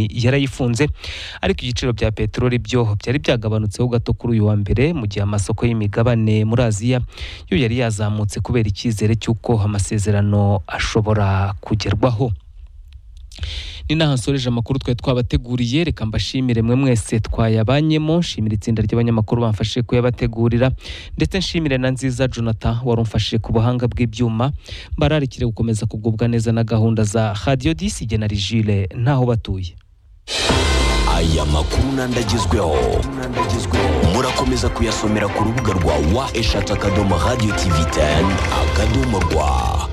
yarayifunze ariko ibiciro bya peteroli byo byari byagabanutseho gato kuri uyu wa mbere mu gihe amasoko y'imigabane muri aziya yo yari yazamutse kubera icyizere cy'uko amasezerano ashobora kugerwaho ni naho nsoreje amakuru twari twabateguriye reka mbashimire mwe mwese twayabanyemo nshimira itsinda ry'abanyamakuru bamfashije kuyabategurira ndetse nshimire na nziza jonathan wari umfashije ku buhanga bw'ibyuma mbararikire gukomeza kugubwa neza na gahunda za radiyo disi igena rigire ntaho batuye aya makuru n'andi agezweho murakomeza kuyasomera ku rubuga rwa wa eshatu akadomo radiyo tivi teni akadomo rwa